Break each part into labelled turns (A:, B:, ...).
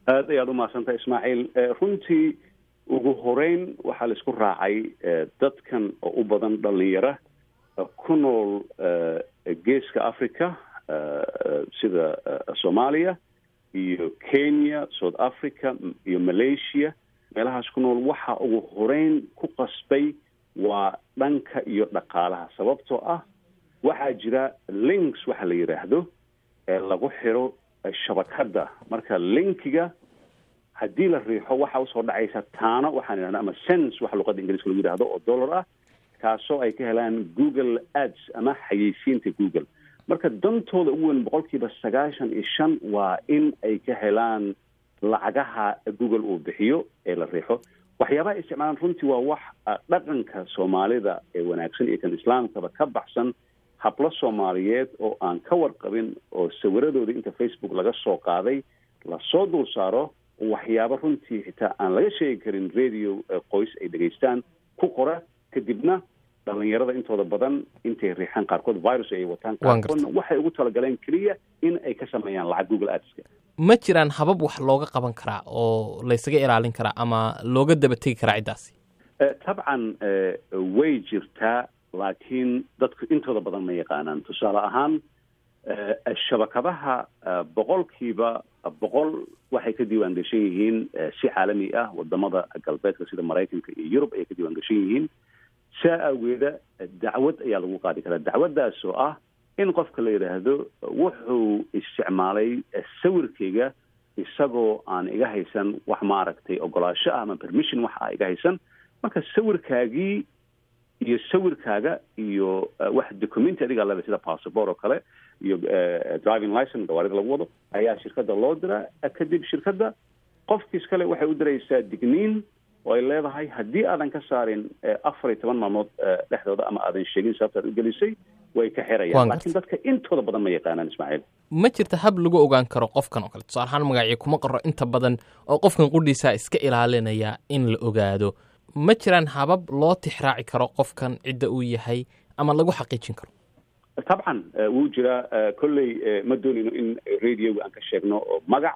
A: aad ayaad umahadsantahay ismaaciil runtii ugu horeyn waxaa laisku raacay dadkan oo u badan dhalinyara ku nool geeska africa sida soomaaliya iyo kenya south africa iyo malaysia meelahaas ku nool waxa ugu horeyn ku qasbay waa dhanka iyo dhaqaalaha sababtoo ah waxaa jira links waxa la yidhaahdo ee lagu xiro shabakadda marka linkiga haddii la riixo waxa usoo dhacaysa taano waxaan idhahda ama sense waxa luqadda ingiriiska lagu yidhahdo oo dollar ah kaasoo ay ka helaan google ads ama xayeysiinta google marka dantooda ugu weyn boqolkiiba sagaashan iyo shan waa in ay ka helaan lacagaha google uu bixiyo ee la riixo waxyaabaha isticmaalaan runtii waa wax dhaqanka soomaalida ee wanaagsan iyo kan islaamkaba ka baxsan hablo soomaaliyeed oo aan ka warqabin oo sawiradooda inta facebook laga soo qaaday lasoo dul saaro waxyaabo runtii xitaa aan laga sheegi karin radio qoys ay dhegaystaan ku qora kadibna dhalinyarada intooda badan intay riixaan qaarkood virus ay wataan qaarkoodna waxay ugu talagaleen keliya in ay ka sameeyaan lacag google adska
B: ma jiraan habab wax looga qaban karaa oo laysaga ilaalin karaa ama looga daba tegi karaa ciddaasi
A: tabcan way jirtaa laakiin dadku intooda badan ma yaqaanaan tusaale ahaan shabakadaha boqolkiiba boqol waxay ka diiwaan gashan yihiin si caalami ah wadamada galbeedka sida maraykanka iyo yurub ayay ka diiwaan gashan yihiin saa awgeeda dacwad ayaa lagu qaadi karaa dacwaddaas oo ah in qofka la yidhaahdo wuxuu isticmaalay sawirkayga isagoo aan iga haysan wax maaragtay ogolaasho ah ama permission wax ah iga haysan marka sawirkaagii iyo sawirkaaga iyo wax documenti adigaa leda sida passport oo kale iyo driving license gawaarida lagu wado ayaa shirkadda loo diraa kadib shirkadda qofkiis kale waxay u diraysaa digniin oo ay leedahay haddii aadan ka saarin afar iyo toban maalmood dhexdooda ama aadan sheegin sababtaad u gelisay way ka xirayaan laakiin dadka intooda badan ma yaqaanaan ismaaciil
B: ma jirta hab lagu ogaan karo qofkan oo kale tusaale ahaan magacii kuma qaro inta badan oo qofkan qudhiisaa iska ilaalinaya in la ogaado ma jiraan habab loo tixraaci karo qofkan cidda uu yahay ama lagu xaqiijin karo
A: tabcan wuu jiraa kolley ma doonayno in radioga aan ka sheegno magac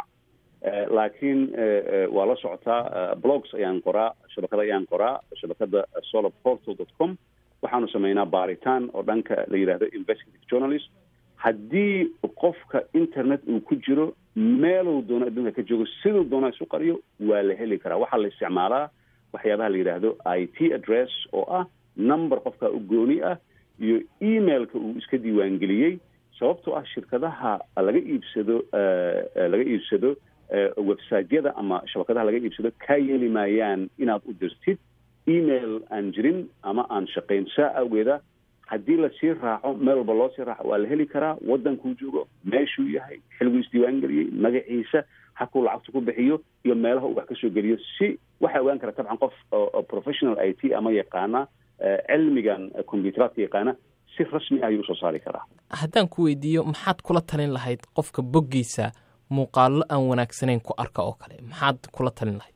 A: laakiin waa la socotaa blogs ayaan qoraa shabakada ayaan qoraa shabakada solar portal dot com waxaanu sameynaa baaritaan oo dhanka la yidhahdo investigative journalist haddii qofka internet uu ku jiro meeluu doono adduunka ka joogo siduu doona isu qariyo waa la heli karaa waxaa la isticmaalaa waxyaabaha la yidhaahdo i t address oo ah number qofka u gooni ah iyo emailka uu iska diiwaangeliyey sababtoo ah shirkadaha laga iibsado laga iibsado websiteyada ama shabakadaha laga iibsado kaa yeeli maayaan inaad u dirtid email aan jirin ama aan shaqayn saa awgeeda haddii lasii raaco meel walba loo sii raaco waa la heli karaa waddankuu joogo meeshuu yahay xilguu isdiiwaangeliyey magaciisa hakuu lacagta ku bixiyo iyo meelaha uu wax kasoo geliyo si waxaa ogaan kara tabcan qof professional i t ama yaqaana cilmigan combyuteraadka yaqaana si rasmi ah ayuu usoo saari karaa
B: haddaan ku weydiiyo maxaad kula talin lahayd qofka boggiisa muuqaallo aan wanaagsanayn ku arka oo kale maxaad kula talin lahayd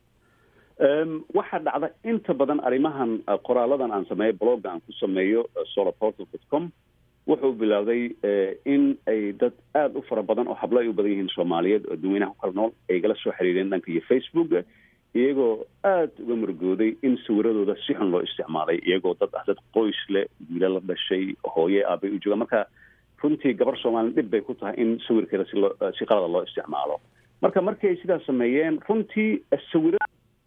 A: waxaa dhacda inta badan arrimahan qoraaladan aan sameeyo blogga aan ku sameeyo solarportal dot com wuxuu bilowday in ay dad aada u fara badan oo hablo ay u badan yihiin soomaaliyeed oo dadweynaha ku kala nool ay igala soo xiriireen dhanka iyo facebooka iyagoo aada uga murgooday in sawiradooda si xun loo isticmaalay iyagoo dad ah dad qoys leh wiila la dhashay hooye aabay u joogaan marka runtii gabar soomaalin dhib bay ku tahay in sawirkeeda si loo si qalada loo isticmaalo marka markii ay sidaas sameeyeen runtii sawira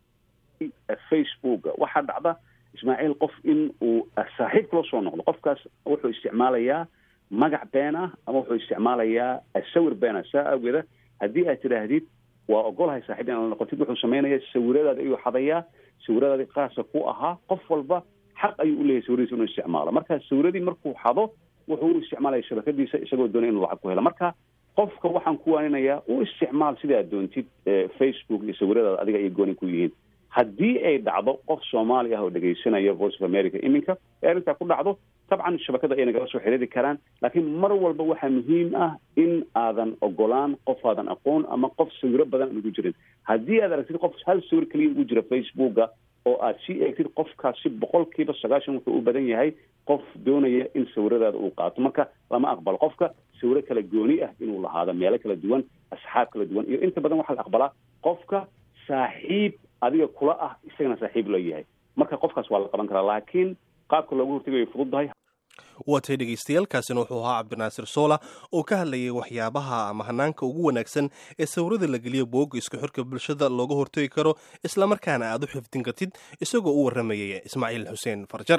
A: facebooka waxaa dhacda ismaaciil qof in uu saaxiib kula soo noqdo qofkaas wuxuu isticmaalayaa magac been ah ama wuxuu isticmaalayaa sawir been ah saa awgeeda haddii aad tidhaahdid waa ogolahay saaxiib inaad la noqotid wuxuu sameynaya sawiradaadi ayuu xadayaa sawiradaadi qaasa ku ahaa qof walba xaq ayuu uleeyahay sawiradiisa inuu isticmaalo marka sawiradii markuu xado wuxuu u isticmaalaya shabakadiisa isagoo doonay inuu lacag ku helo marka qofka waxaan ku waaninayaa u isticmaal sida aad doontid facebook iyo sawiradaada adiga ay gooni ku yihiin haddii ay dhacdo qof soomaali ah oo dhegaysanaya voice of america iminka ee arrintaa ku dhacdo tabcan shabakada ay nagala soo xiriiri karaan laakiin mar walba waxaa muhiim ah in aadan ogolaan qof aadan aqoon ama qof sawiro badan aan ugu jirin haddii aad aragtid qof hal sawir keliya ugu jira facebooka oo aad sii eegtid qofkaasi boqolkiiba sagaashan wuxuu u badan yahay qof doonaya in sawiradaada uu qaato marka lama aqbalo qofka sawiro kala gooni ah inuu lahaado meelo kala duwan asxaab kala duwan iyo inta badan waxaa la aqbalaa qofka saaxiib adiga kula ah isagana saaxiib loo yahay marka qofkaas waa la qaban karaa laakiin qaabka loogu hortagayo fududdahay
C: waatay dhegaystayaaalkaasina wuxuu ahaa cabdinaasir soola oo ka hadlayay waxyaabaha ama hanaanka ugu wanaagsan ee sawirada la geliyo boogga isku xirka bulshada looga hortagi karo islamarkaana aad u xifdin kartid isagoo u warramayay ismaaciil xuseen farjar